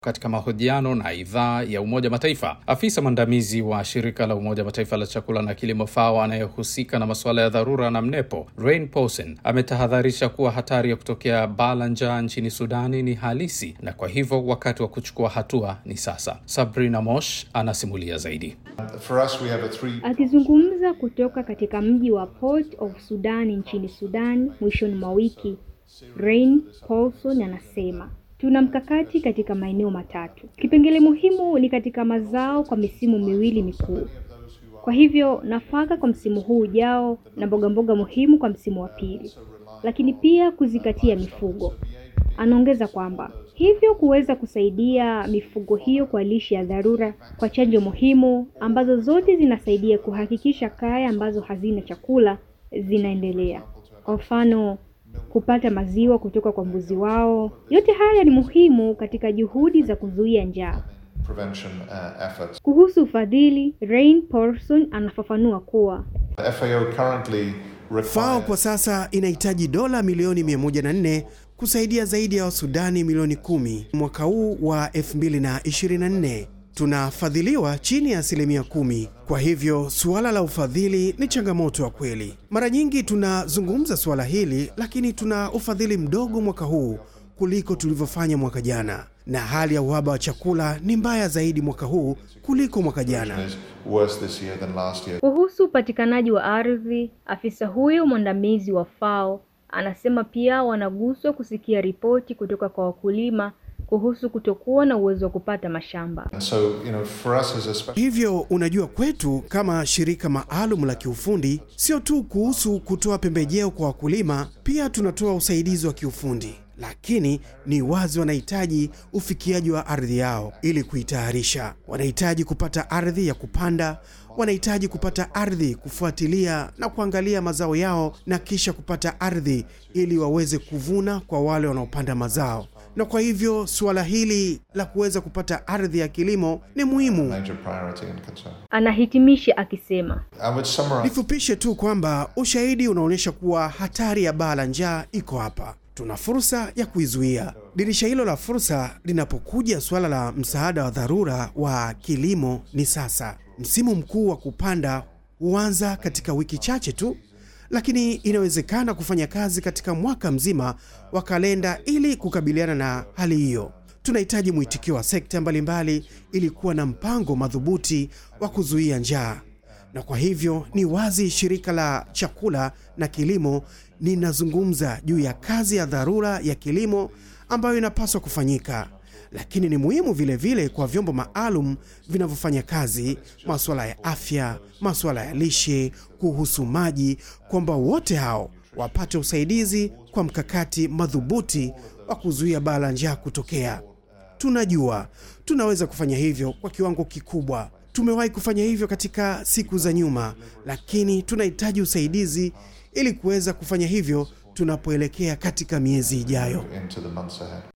Katika mahojiano na idhaa ya Umoja Mataifa, afisa mwandamizi wa shirika la Umoja Mataifa la chakula na kilimo FAO anayehusika na masuala ya dharura na mnepo Rain Paulsen ametahadharisha kuwa hatari ya kutokea baa la njaa nchini Sudani ni halisi na kwa hivyo wakati wa kuchukua hatua ni sasa. Sabrina Mosh anasimulia zaidi. For us, we have a three... Akizungumza kutoka katika mji wa Port of Sudan nchini Sudan mwishoni mwa wiki, Rain Paulson anasema tuna mkakati katika maeneo matatu. Kipengele muhimu ni katika mazao kwa misimu miwili mikuu, kwa hivyo nafaka kwa msimu huu ujao na mboga mboga muhimu kwa msimu wa pili, lakini pia kuzingatia mifugo. Anaongeza kwamba hivyo kuweza kusaidia mifugo hiyo kwa lishe ya dharura, kwa chanjo muhimu ambazo zote zinasaidia kuhakikisha kaya ambazo hazina chakula zinaendelea. Kwa mfano kupata maziwa kutoka kwa mbuzi wao. Yote haya ni muhimu katika juhudi za kuzuia njaa. prevention uh, efforts. Kuhusu ufadhili, Rain Paulson anafafanua kuwa The FAO currently FAO requires kwa sasa inahitaji dola milioni 104 kusaidia zaidi ya Wasudani milioni kumi mwaka huu wa 2024. Tunafadhiliwa chini ya asilimia kumi. Kwa hivyo suala la ufadhili ni changamoto ya kweli. Mara nyingi tunazungumza suala hili, lakini tuna ufadhili mdogo mwaka huu kuliko tulivyofanya mwaka jana, na hali ya uhaba wa chakula ni mbaya zaidi mwaka huu kuliko mwaka jana. is worse this year than last year. kuhusu upatikanaji wa ardhi, afisa huyo mwandamizi wa FAO anasema pia wanaguswa kusikia ripoti kutoka kwa wakulima kuhusu kutokuwa na uwezo wa kupata mashamba. And so, you know, for us as a special Hivyo unajua, kwetu kama shirika maalum la kiufundi, sio tu kuhusu kutoa pembejeo kwa wakulima, pia tunatoa usaidizi wa kiufundi, lakini ni wazi wanahitaji ufikiaji wa ardhi yao ili kuitayarisha. Wanahitaji kupata ardhi ya kupanda, wanahitaji kupata ardhi kufuatilia na kuangalia mazao yao, na kisha kupata ardhi ili waweze kuvuna kwa wale wanaopanda mazao na kwa hivyo suala hili la kuweza kupata ardhi ya kilimo ni muhimu. major priority and concern. Anahitimisha akisema I would summarize Nifupishe tu kwamba ushahidi unaonyesha kuwa hatari ya baa la njaa iko hapa. Tuna fursa ya kuizuia. Dirisha hilo la fursa linapokuja suala la msaada wa dharura wa kilimo ni sasa. Msimu mkuu wa kupanda huanza katika wiki chache tu, lakini inawezekana kufanya kazi katika mwaka mzima wa kalenda ili kukabiliana na hali hiyo. Tunahitaji mwitikio wa sekta mbalimbali ili kuwa na mpango madhubuti wa kuzuia njaa na kwa hivyo ni wazi shirika la chakula na kilimo linazungumza juu ya kazi ya dharura ya kilimo ambayo inapaswa kufanyika, lakini ni muhimu vile vile kwa vyombo maalum vinavyofanya kazi masuala ya afya, masuala ya lishe, kuhusu maji, kwamba wote hao wapate usaidizi kwa mkakati madhubuti wa kuzuia baa la njaa kutokea. Tunajua tunaweza kufanya hivyo kwa kiwango kikubwa. Tumewahi kufanya hivyo katika siku za nyuma, lakini tunahitaji usaidizi ili kuweza kufanya hivyo tunapoelekea katika miezi ijayo. into the months ahead.